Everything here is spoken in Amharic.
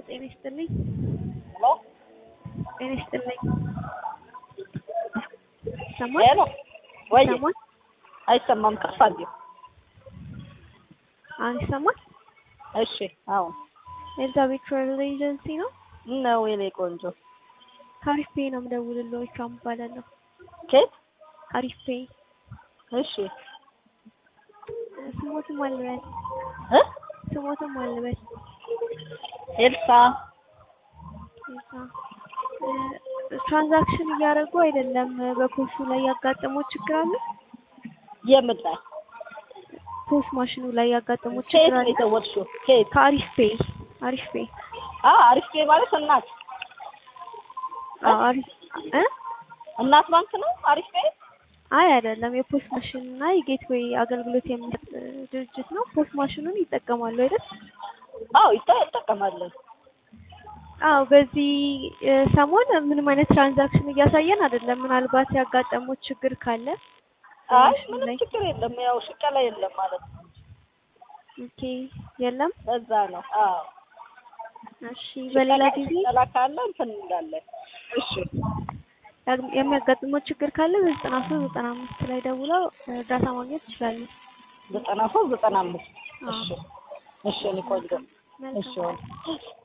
ጤና ይስጥልኝ። ሄሎ ጤና ይስጥልኝ። ይሰማል? ሄሎ ወይ ይሰማል? አይሰማም። ከፍ አድርጊው። አሁን ይሰማል? እሺ አሁን ኤልዛቤት ትራቨል ኤጀንሲ ነው። ነው የኔ ቆንጆ። ከአሪፍ ፔይ ነው የምደውልልዎ። ኢክራም እባላለሁ። ኬት አሪፍ ፔይ እሺ ስሞትም አልበል እ ስሞትም አልበል ኤልሳ እዛ እ ትራንዛክሽን እያደረጉ አይደለም። በፖሱ ላይ ያጋጠመው ችግር አለ። የምን ላይ ፖስ ማሽኑ ላይ ያጋጠመው ኬት ችግር ነው አለ። የተወልሽው? ኬት ከአሪፍ ፔይ አሪፍ ፔይ አ አሪፍ ፔ ማለት እናት አዎ፣ አሪፍ እ እናት ባንክ ነው አሪፍ ፔ። አይ አይደለም። የፖስት ማሽን እና የጌትዌይ አገልግሎት የሚሰጥ ድርጅት ነው። ፖስት ማሽኑን ይጠቀማሉ አይደል? አዎ ይታ- ይጠቀማለን። አዎ። በዚህ እ ሰሞን ምንም አይነት ትራንዛክሽን እያሳየን አይደለም። ምናልባት ያጋጠሙት ችግር ካለ አይ በማሽኑ ምንም ላይ ችግር የለም። ያው ሽቀላ የለም ማለት ነው። ኦኬ፣ የለም። በዛ ነው። አዎ እሺ፣ በሌላ ሽቀላ- ጊዜ ሽቀላ ካለ እንትን እንላለን። እሺ ያግ- የሚያጋጥመው ችግር ካለ በዘጠና ሶስት ዘጠና አምስት ላይ ደውለው እርዳታ ማግኘት ይችላሉ። ዘጠና ሶስት ዘጠና አምስት አዎ። እሺ እሺ እኔ ቆንጆ እሺ መልካም ወል